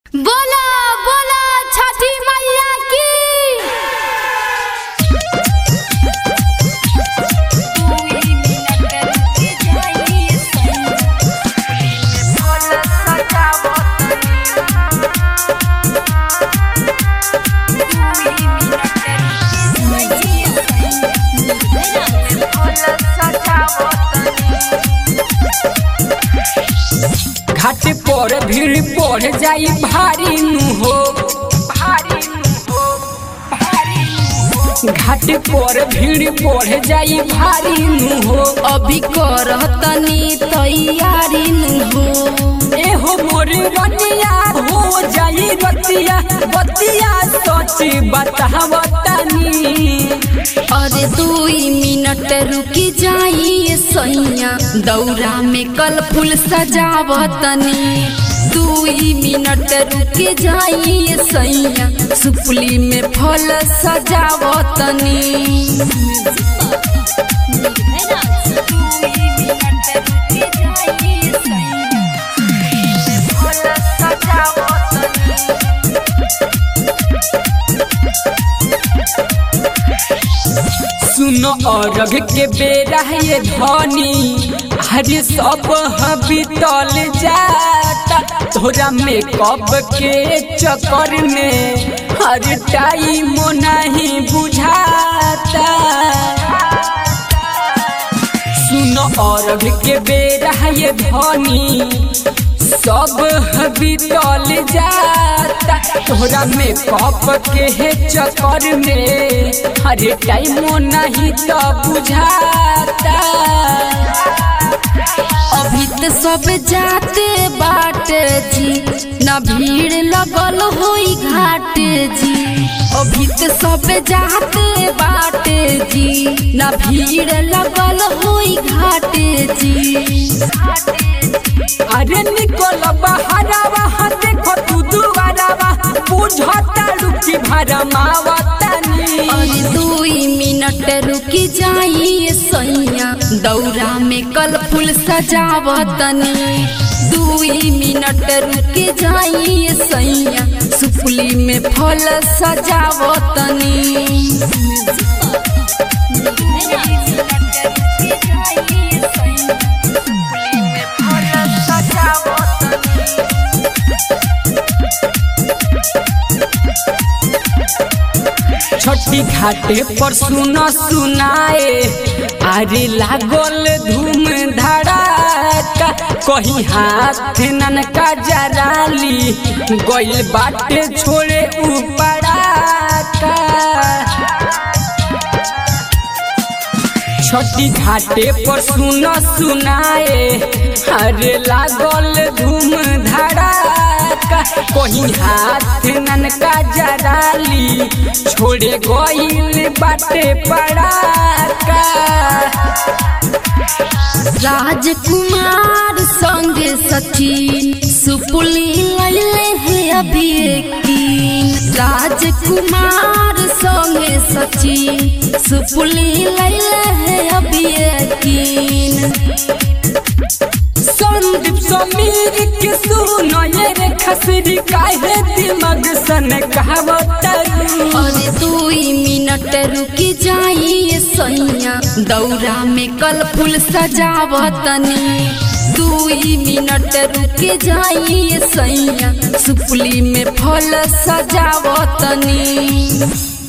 बोला बोला छठी मैया की घाट पर भीड़ बढ़ जाई भारी नु हो भारी नु हो भारी नु हो। घाट पर भीड़ बढ़ जाई भारी नु हो अभी करतनी तैयारी नु हो ए हो मोर रनिया हो जाई रतिया बतिया सच बतावतनी अरे दुई मिनट रुकी जाई सैया दौरा में कल फूल सजावतनी दुई मिनट रुकी जाई सैया सुपली में फल सजावतनी सुनो अरघ के बेरा ये धनी हरे सब बीतल जाता तोरा में कब के चक्कर में हर टाइम नहीं बुझाता सुनो अरघ के बेरा ये धनी सब बीतल जाता तोरा में कप के है चक्कर में हर टाइम नहीं तो बुझाता अभी तो सब जाते बाट जी न भीड़ लगल होई घाट जी अभी तो सब जाते बाट जी न भीड़ लगल होई घाट जी अरे निकल बहरावा देखो तू दुआरावा बुझता रुकी भरमावतनी अरे दुई मिनट रुकी जाई सैया दौरा में कल फूल सजावतनी दुई मिनट रुकी जाई सैया सुपली में फल सजावतनी छोटी घाटे पर सुनो सुनाए अरे लागल धूम धड़ाका कहीं हाथ ननका जराली गइल बाटे छोड़े उपड़ाका छोटी घाटे पर सुनो सुनाए अरे लागल धूम धड़ाका कहीं हाथ ननका जराली छोड़े गइल बाटे पड़ाका राजकुमार संग सचिन सुपुली लैले है अभी यकीन राजकुमार संग सचिन सुपुली लैले है अभी यकीन संदीप समीर के सुनो ये रे खसरी काहे दिमाग सन कहावतरू अरे दुई मिनट रुकी जाई सैया दौरा में कल फूल सजावतनी दुई मिनट रुकी जाई सैया सुपली में फल सजावतनी